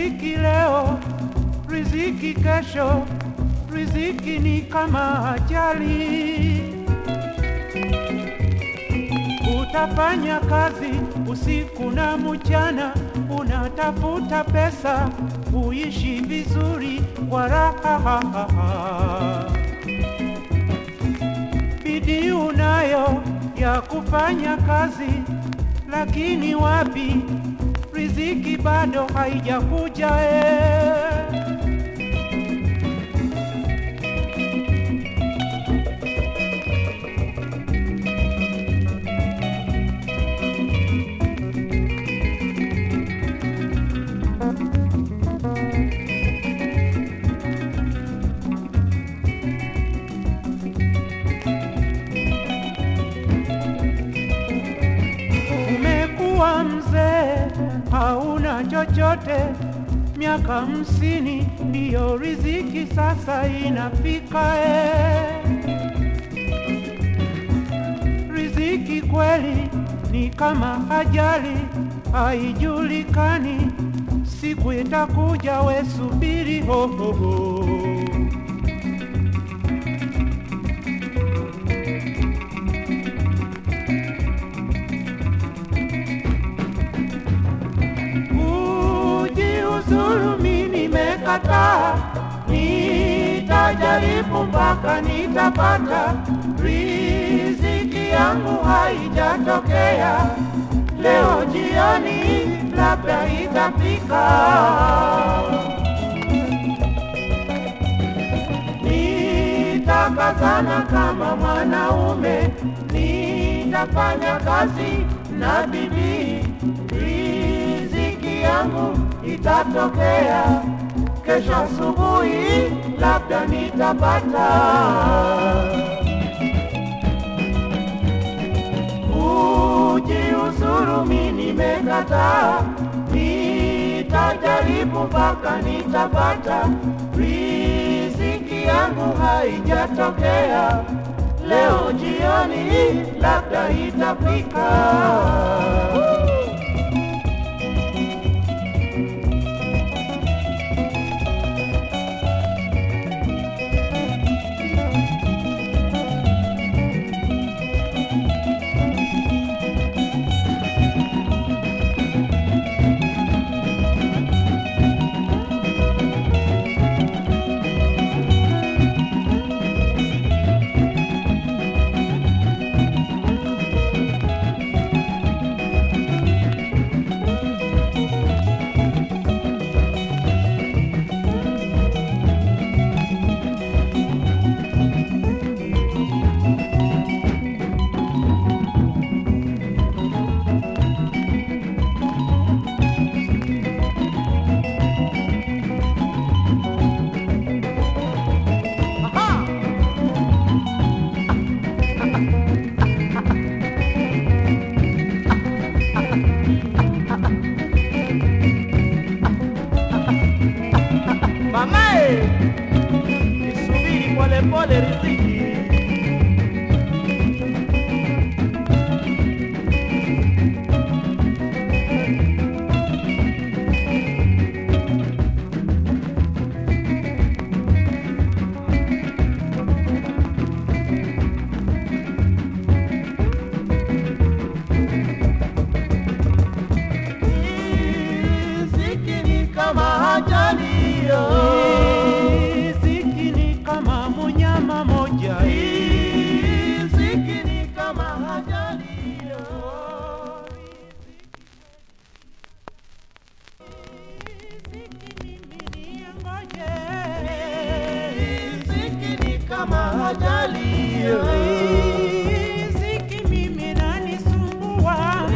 riziki leo, riziki kesho, riziki ni kama ajali. Utafanya kazi usiku na mchana, unatafuta pesa, uishi vizuri kwa raha. Bidii unayo ya kufanya kazi, lakini wapi, riziki bado haijakuja eh. Umekuwa mzee, hauna chochote, miaka hamsini ndiyo riziki sasa inafika eh. Riziki kweli ni kama ajali, haijulikani siku itakuja, we subiri ho, ho, ho. Kujiuzuru mimi nimekataa, nitajaribu mpaka nitapata. Riziki yangu haijatokea leo jioni, labda itafika. Nitakazana kama mwanaume, nitafanya kazi na bidii, riziki yangu itatokea kesho asubuhi, labda nitapata. Kujiuzuru mimi nimekataa, nitajaribu mpaka nitapata. Riziki yangu haijatokea leo jioni, labda itafika. Mamae, nisubiri polepole riziki. Riziki ni kama ajali yo. Riziki ni kama munyama moja Riziki ni kama ajali yo. Riziki ni kama ajali yo. Riziki mimi nanisumbua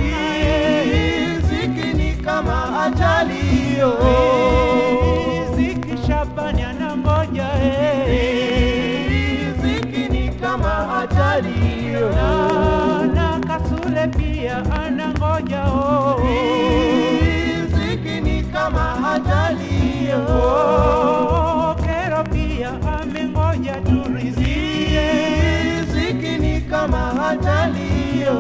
Riziki ni kama ajali yo. Riziki Shabani anangoja eh. Riziki ni kama ajali yo. na na Kasule pia anangoja oh. Riziki ni kama ajali yo. Oh, Kero pia amengoja tu riziki Riziki ni kama ajali yo.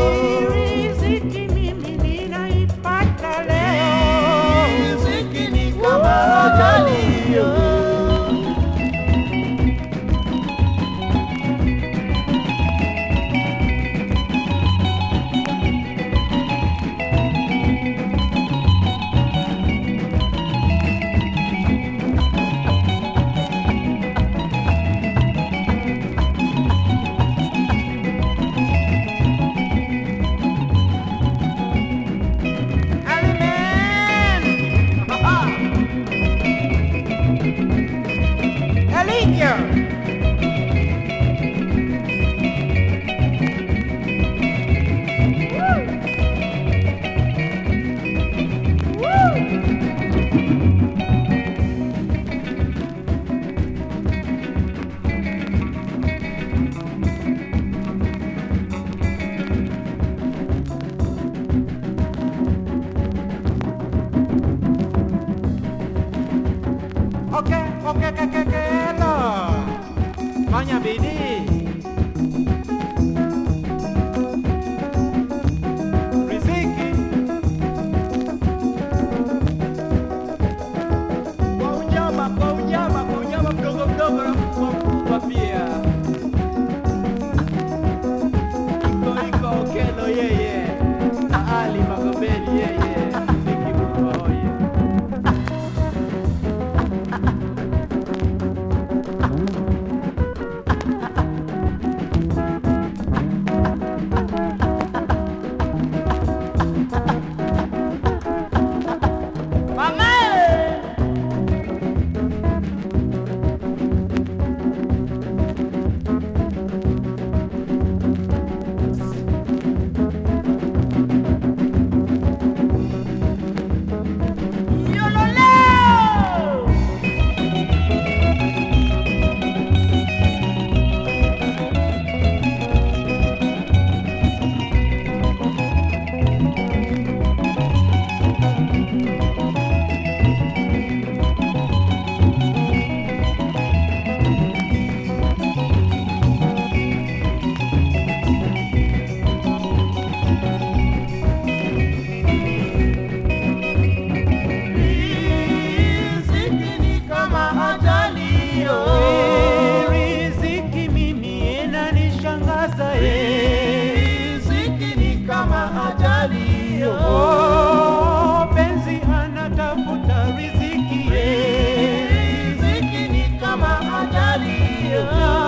Riziki mimi ninaipata leo Riziki ni fanya bidii. Riziki Kwa unyama, kwa unyama, kwa unyama mdogo mdogo na mkubwa mkubwa pia. Iko iko Okelo yeye na Ali Magobeli yeye, Riziki Mungu oye. Riziki ni kama ajali yo. riziki mimi inanishangaza eh. Riziki ni kama ajali yo. Oh, penzi anatafuta riziki eh. Riziki ni kama ajali yo.